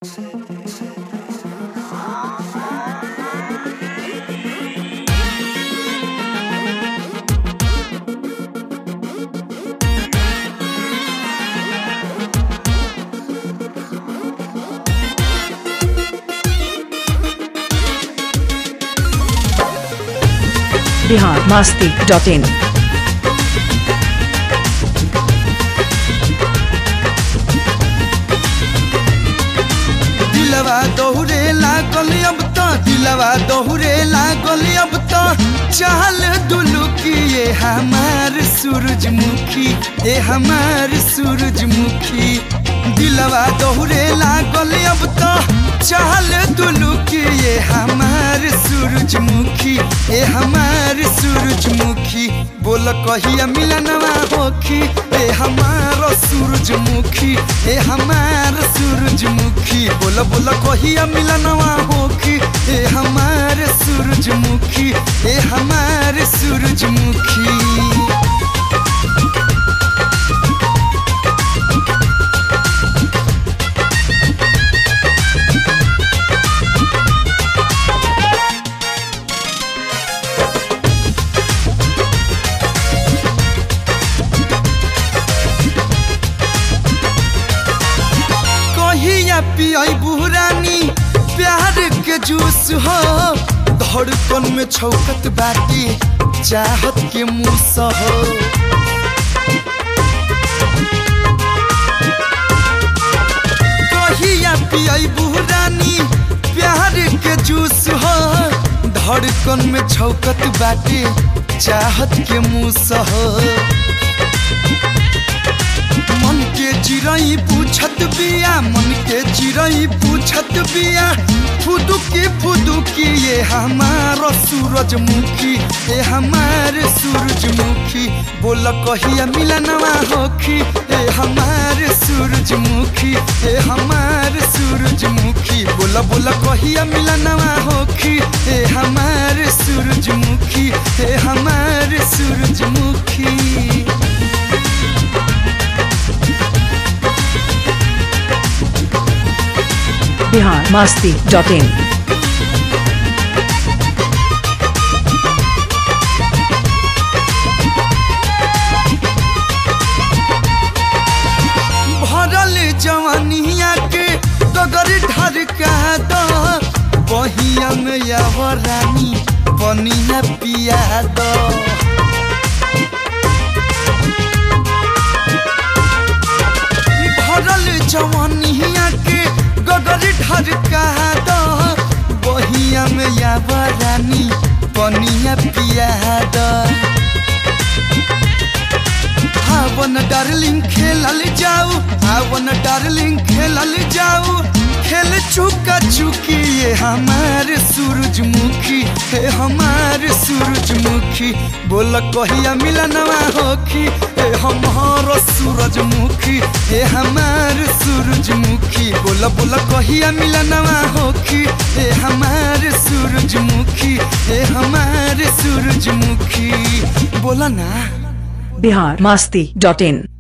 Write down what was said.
Bihar Masti dot in दिलवा दोहरे लागल अब तो दिलवा दोहरे लागल अब तो चाल दुलुकी ये हमार सूरजमुखी ये हमार सूरजमुखी दिलवा दोहरे लागल अब तो चाल दुलुकी ये हमार सूरजमुखी ये हमार सूरजमुखी बोल कहिया मिलनवा होखी ए हमार सूरजमुखी ए हमार सूरजमुखी बोल बोल कहिया मिलनवा होखी ए हमार सूरजमुखी ए हमार सूरजमुखी कहिया पियाई बुरानी प्यार के जूस हो धड़कन में छौकत बाटी चाहत के मुस हो कहिया पियाई बुरानी प्यार के जूस हो धड़कन में छौकत बाटी चाहत के मुस हो मन के चिड़ई पूछत बिया मन के चिड़ई पूछत बिया फुदुकी फुदुकी ये हमार सूरजमुखी ये हमार सूरजमुखी बोल कहिया मिलनवा होखी ये हमार सूरजमुखी ये हमार सूरजमुखी बोल बोल कहिया मिलनवा होखी ये हमार सूरजमुखी ये हमार सूरजमुखी बिहार मास्ती डॉट इन भरल जवानिया के गगर ढरका दो बहिया में रानी पनिया पिया दो भरल जवानिया के गगर ढरका दो बहिया में रानी पनिया पिया दो आवन डार्लिंग खेलल जाऊ आवन डार्लिंग खेलल जाऊ खेल चुका चुकी ये हमार सूरजमुखी हे हमार सूरजमुखी बोल कहिया मिलनवा होखी हे हमार सूरजमुखी हे हमार सूरजमुखी बोल बोल कहिया मिलनवा होखी हे हमार सूरजमुखी हे हमार सूरजमुखी बोला ना बिहार मास्ती डॉट इन